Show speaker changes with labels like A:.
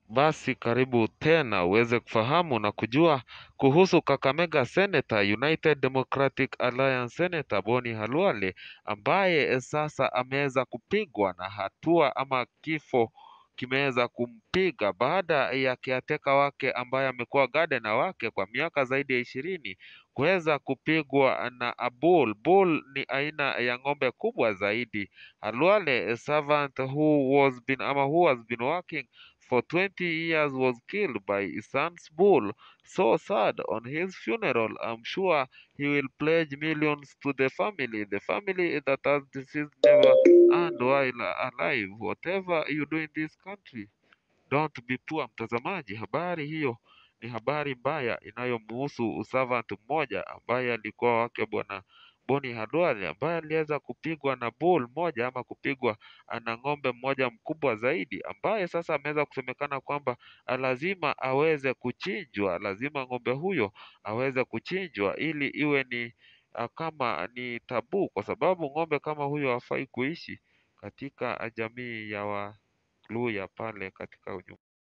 A: Basi karibu tena uweze kufahamu na kujua kuhusu Kakamega Senator, United Democratic Alliance Senator Boni Halwale ambaye sasa ameweza kupigwa na hatua ama kifo kimeweza kumpiga baada ya caretaker wake ambaye amekuwa gardener wake kwa miaka zaidi ya ishirini kuweza kupigwa na a bull. Bull ni aina ya ng'ombe kubwa zaidi. Halwale, a servant who was been ama who has been working for 20 years was killed by his son's bull. So sad. On his funeral, I'm sure he will pledge millions to the family, the family that has deceased never and while alive. Whatever you do in this country, don't be poor. Mtazamaji, habari hiyo ni habari mbaya inayomhusu servant mmoja ambaye alikuwa wake bwana Boni Halwale ambaye aliweza kupigwa na bull moja ama kupigwa na ng'ombe mmoja mkubwa zaidi ambaye sasa ameweza kusemekana kwamba lazima aweze kuchinjwa, lazima ng'ombe huyo aweze kuchinjwa ili iwe ni kama ni tabuu, kwa sababu ng'ombe kama huyo hafai kuishi katika jamii ya Waluhya pale katika